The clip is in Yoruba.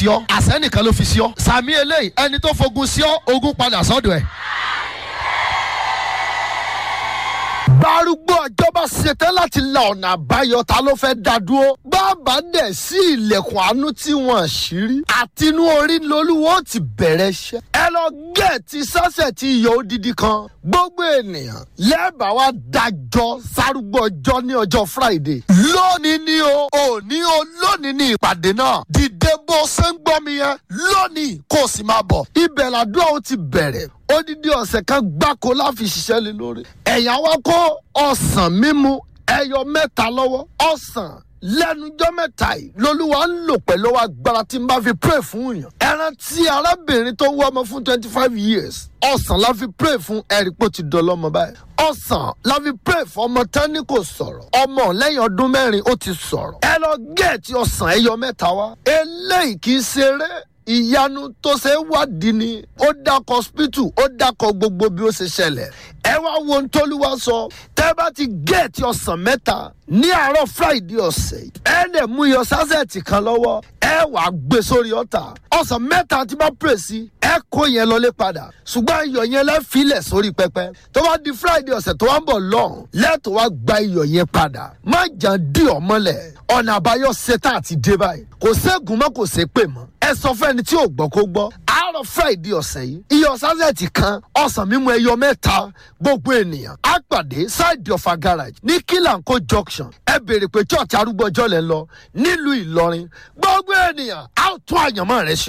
yọ àsẹ́nìkan ló fi sí ọ sàmì eléyìí ẹni tó fogun sí ọ ogun padà sọ́dọ̀ ẹ̀. gbárùgbó ọjọ́bá ṣetán láti la ọ̀nà àbáyọ ta ló fẹ́ dá dúró. bàbá dẹ̀ sí ilẹ̀kùn àánú tí wọ́n ṣírí. àtinú orí lolúwo ti bẹ̀rẹ̀ iṣẹ́. ẹ lọ gẹ̀ẹ́tì sọ́sẹ̀ tí iyọ̀ odidi kan. gbogbo ènìyàn lẹ́ẹ̀bà wa dájọ́ sárúgbó ọjọ́ ní ọjọ́ friday. lónìí ni o òní o lónìí ni ìpàdé náà. dìde bó ṣe ń gbọ́ mi yẹn lónìí kó o sì máa bọ̀. ibẹ̀ làdúrà ó ti bẹ̀rẹ̀ odidi ọ̀sẹ̀ kan gbáko láfi ṣiṣẹ́ lé lórí. ẹ̀yà wa kó ọ̀sán mímu ẹyọ mẹ́ta lọ́wọ́ ọ̀sán lẹ́nujọ́ mẹ́ta yìí lolúwa ń lò pẹ̀lú agbára tí n bá fi pray fún yàn. ẹran tí arábìnrin tó ń wọ́ ọmọ fún twenty five years ọ̀sán la fi pray fún ẹ̀rí pò ti dọ̀lọ́mọ báyìí. ọ̀sán la fi pray fún ọmọ tán ní kò sọ̀rọ̀ ọmọ lẹ́yìn ọdún mẹ́rin ó ti sọ̀rọ̀. ẹ lọ gẹ̀ẹ́tì ọ̀sán ẹyọ mẹ́ta wá. eléyìí kì í ṣeré ìyanu tó ṣe wádìí ni ó dákọ hospital ó dákọ gbogbo bí ó ṣe ṣẹlẹ̀ ẹ wá wo ohun tóluwa sọ tẹ bá ti géètì ọ̀sán mẹ́ta ní àárọ̀ friday ọ̀sẹ̀ ẹ lè mú iyọ̀ sásẹ̀tì kan lọ́wọ́ ẹ wàá gbé sórí ọ̀tà ọ̀sán mẹ́ta tí bá pè sí ẹ kó yẹn lọlé padà ṣùgbọ́n iyọ̀ yẹn lẹ́ filẹ̀ sórí pẹpẹ tó bá di friday ọ̀sẹ̀ tó wá ń bọ̀ lọ́hùn lẹ́tọ̀ wá gba iyọ̀ yẹn padà má jà dí ọmọlẹ̀ ọ̀nà àbáyọ ṣetán àti dé báyìí kò ségun mọ́ kò sé pè mọ́ ẹ sọ fẹ́ni tí ò gbọ́ kó gbọ́ àárọ̀ friday ọ̀sẹ̀ yìí iyọ̀ sásẹ̀tì kan ọ̀sán mímu ẹyọ mẹ́ta gbogbo ènìyàn á pàdé side of a garage ní kílànkó junction ẹ béèrè pé church arúgbó ọjọ́ lẹ́ lọ nílùú ìlọrin gbogbo ènìyàn á tún àyànmọ́ rẹ ṣe.